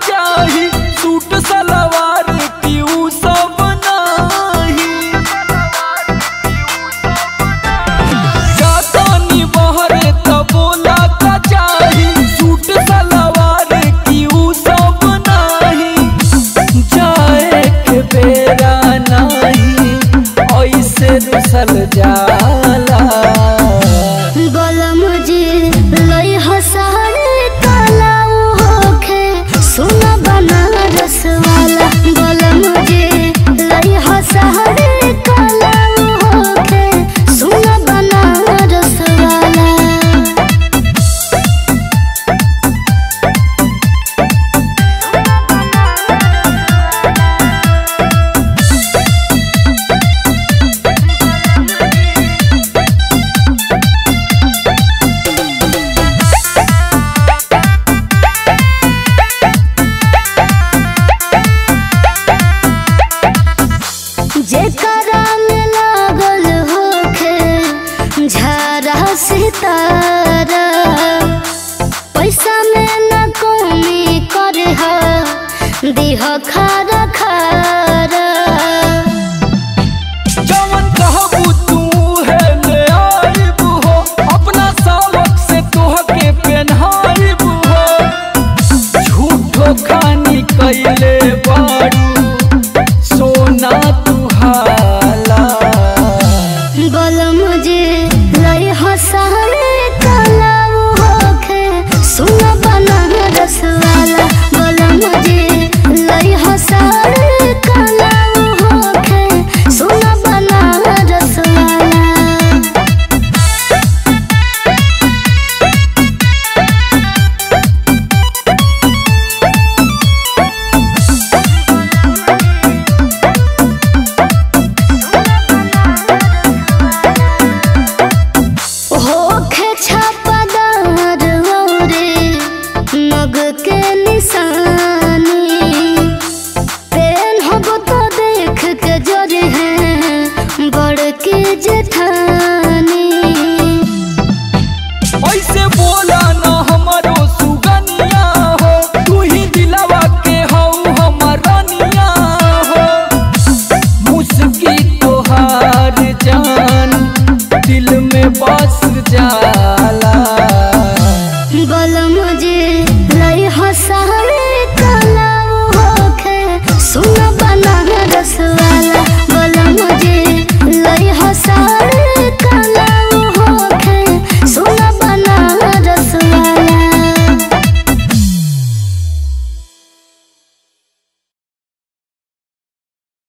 चाही सूट सलवार की ऊ सब नाही जातानी बहरे त बोला का चाही सूट सलवार की ऊ सब नाही जाए के बेरा नाही ऐसे रुसल जाला गलम जी लई हसारे काला होखे सुन बनारस वाला गलम जी लई हसारे काला होखे सुन बनारस वाला जेकरा में लागल होखे झारा सितारा पैसा में न कमी करे हा दिह खारा खारा जवन कहबू तू है ले आइब हो अपना सावक से तोहके पहनाइब हो झूठो खानी कैले बारू सोना तू हाला गलम जे लई हसारे काला होखे सुन बनारस वाला गलम जे लई हसारे काला होखे सुन बनारस वाला होखे छापादार औरे नग के निशानी पेन हब तो देख के जरे हैं बड़ के जेठानी ऐसे बोला ना हमारो सुगनिया हो तू ही दिलावा के हो हमर रनिया हो मुस्की तोहार जान दिल में बस जाला गलम जे लई हसारे काला होखे सुन